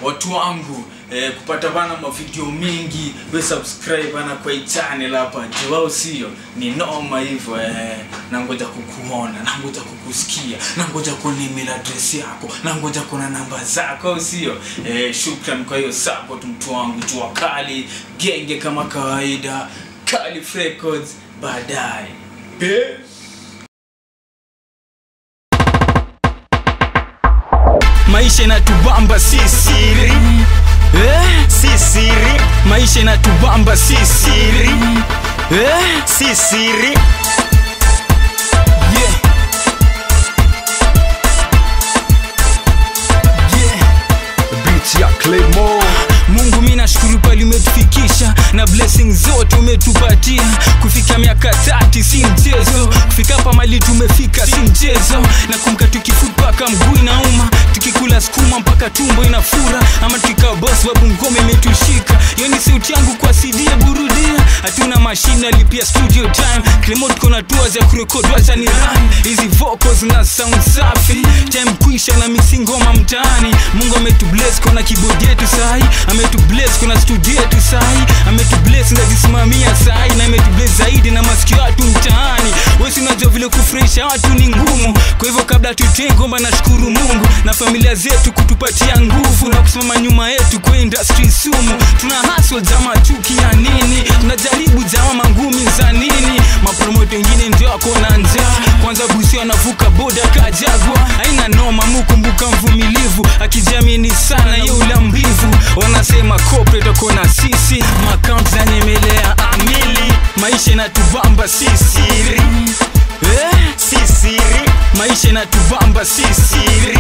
watu wangu eh, kupata bana mavideo mingi we subscribe bana kwa hii channel hapa juu au sio ni noma hivyo eh, nangoja kukuona nangoja kukusikia nangoja kuona email address yako nangoja kuona namba zako au sio eh, shukran kwa hiyo support mtu wangu jua kali genge kama kawaida Calif Records baadaye Peace. maisha inatubamba si siri eh? si siri maisha inatubamba si siri eh? si siri yeah. Yeah. Beat ya Claymore mungu mi nashukuru pali umetufikisha na blessing zote umetupatia kufika miaka tati si mchezo kufika hapa mali tumefika si mchezo na kumka tukifut mpaka mguu inauma tukikula skuma mpaka tumbo inafura ama tukikaa bos babu ngome imetushika hiyo ni sauti yangu kwa cd burudia hatuna mashine alipia studio time Clement kona tua za kurekodi wacha ni run hizi vocals na sound safi time kuisha na mixing ngoma mtaani mungu ametubless kona keyboard yetu sahi ametubless kuna studio yetu sahi ametubless ndazisimamia sahi na ametubless zaidi na masikio watu mtaani wesi unajua vile kufurahisha watu ni ngumu kwa hivyo kabla tutee ngomba nashukuru mungu na familia zetu kutupatia nguvu na kusimama nyuma yetu kwa industry sumu tuna haswa jama chuki ya nini tunajaribu jama mangumi za nini mapromoto wengine ndio wako na njaa kwanza busi anavuka boda kajagwa aina noma mukumbuka mvumilivu akijiamini sana ye ula mbivu wanasema corporate wako na sisi makaunt za nyemelea amili maisha inatubamba si siri eh? si siri maisha inatubamba si siri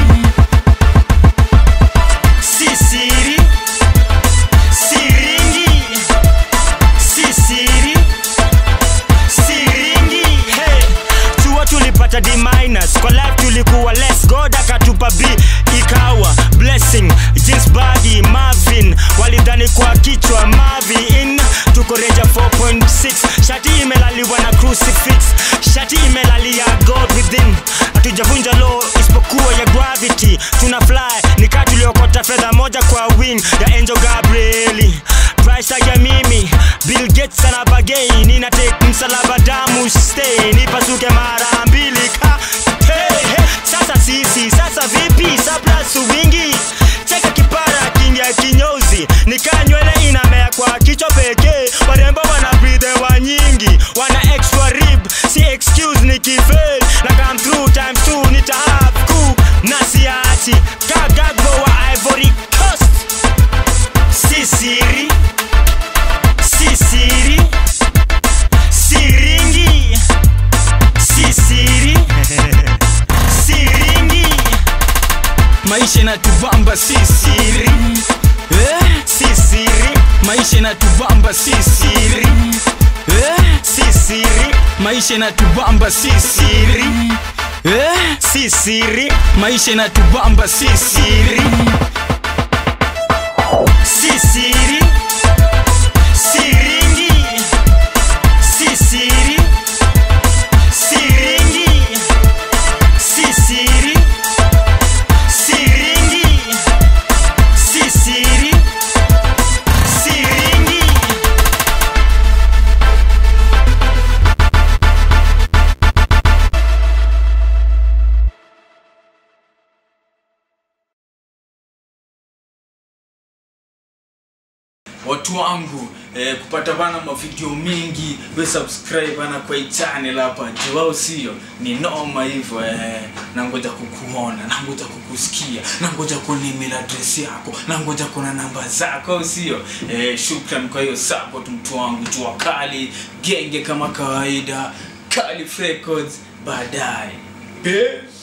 si siri siringi si siri siringi hey, chuo tulipata d minus kwa life tulikuwa less god akatupa b ikawa blessing jeans bagi marvin walidhani kwa kichwa mavin tuko reja 4.6 shati imelaliwa na crucifix shati imelalia god within hatujavunja law isipokuwa ya gravity tuna fly nikaa tuliokota fedha moja kwa wing ya angel gabrieli price tag ya mimi bill gates ana bagei nina take msalaba damu stay nipasuke mara mbili ka hey, hey. sasa sisi sasa vipi saplasu wingi cheka kipara kingia kinyozi nikaa nywele inamea kwa kichwa pekee warembo wana breathe wa nyingi wana extra rib si excuse nikifail na come through times two nita have coup na siachi kagagbo wa ivory coast si siri si siri siringi si siri siringi maisha inatubamba si siri eh? si siri maisha inatubamba si siri eh? si siri maisha inatubamba si siri eh? si siri maisha inatubamba si siri si siri siringi si siri siringi si siri siringi si siri siringi watu wangu eh, kupata bana mavideo mingi we subscribe bana kwa hii channel hapa juu au sio ni noma hivyo eh, nangoja kukuona nangoja kukusikia nangoja kuona email address yako nangoja kuona namba zako au sio eh, shukran kwa hiyo support mtu wangu jua kali genge kama kawaida Calif Records baadaye Peace.